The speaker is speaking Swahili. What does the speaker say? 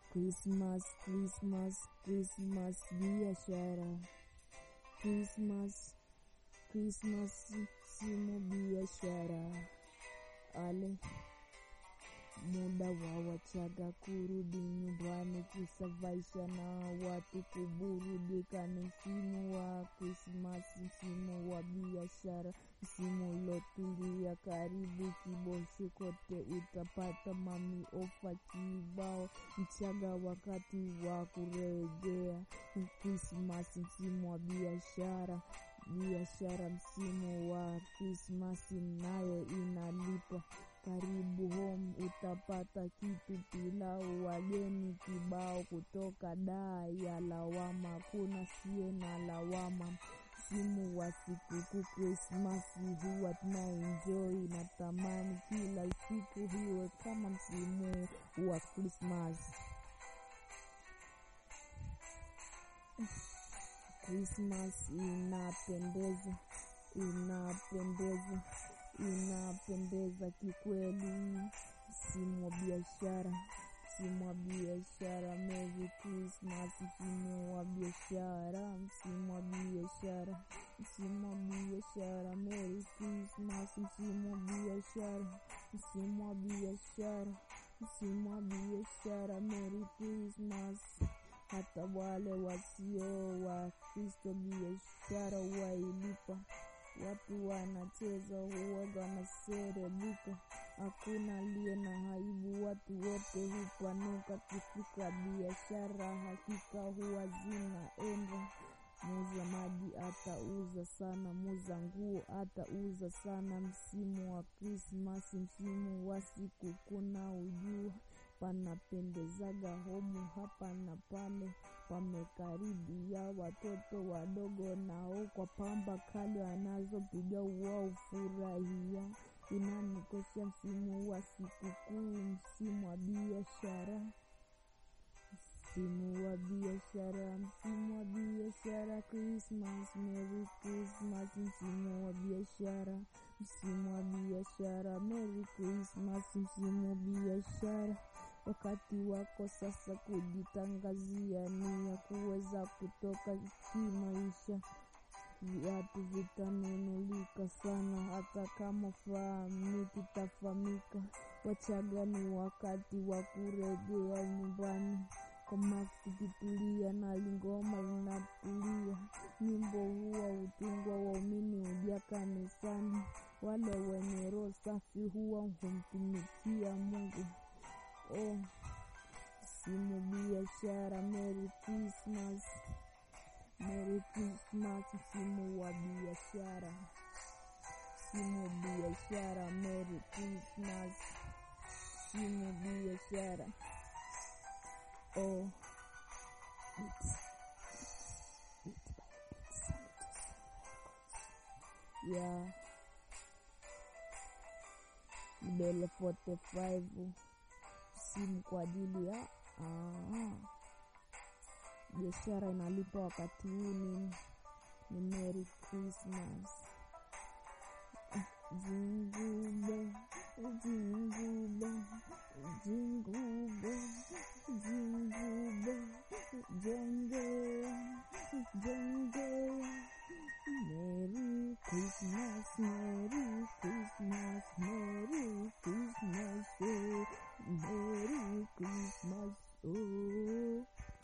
Christmas, Christmas, Christmas biashara. Christmas, Christmas simu biashara. Ale muda wa Wachaga kurudi nyumbani kusavaisha na watu kuburudika. Ni msimu wa Krismasi, msimu wa biashara, msimu ulotulia. Karibu Kiboshi, kote utapata mami ofa kibao. Mchaga wakati wa kurejea Krismasi, msimu wa biashara biashara, msimu wa Krismasi nayo inalipa. Karibu home utapata kitu pilau, wageni kibao kutoka daa ya lawama, kuna sie na lawama. Msimu wa sikukuu Krismasi huwa tunaenjoy, natamani kila siku hiwe kama msimu wa Krismasi. Krismas inapendeza, inapendeza, inapendeza kikweli. Msimu wa biashara, msimu wa biashara. Merry Christmas, msimu wa biashara, msimu wa biashara, msimu wa biashara. Merry Christmas, msimu wa biashara, msimu wa biashara, msimu wa biashara. Merry Christmas hata wale wasio wa Kristo biashara wailipa. Watu wanacheza huwaga wanaserebuka, hakuna aliye na aibu, watu wote hupanuka. Kifika biashara hakika huwa zinaenda. Muuza maji atauza sana, muuza nguo atauza sana. Msimu wa Krismasi, msimu wa sikukuu na ujua panapendezaga homu hapa na pale, pamekaribia watoto wadogo nao kwa pamba kali wanazopiga wao furahia. Inanikosha msimu wa sikukuu, msimu wa biashara, msimu wa biashara, msimu wa biashara. Christmas, Merry Christmas, msimu wa biashara, msimu wa biashara. Merry Christmas, msimu wa biashara. Wakati wako sasa kujitangazia ni ya kuweza kutoka kimaisha. Viatu vitanunulika sana, hata kama fahamiki tafahamika. Wachaga ni wakati wa kurejea nyumbani kwa maksi kitulia na lingoma linatulia. Nyimbo huwa hutungwa, waumini huja kanisani, wale wenye roho safi huwa humtumikia Mungu. Oh, msimu biashara. Merry Christmas, Merry Christmas, msimu wa biashara, msimu biashara. Merry Christmas, msimu biashara. Oh, yeah, Mbele 45 simu kwa ajili ya biashara inalipa wakati huu. Ni ni Merry Christmas. Jingube jingube jingube jingube jenge jenge. Merry Christmas, Merry Christmas, Merry Christmas, oh, Merry Christmas, oh.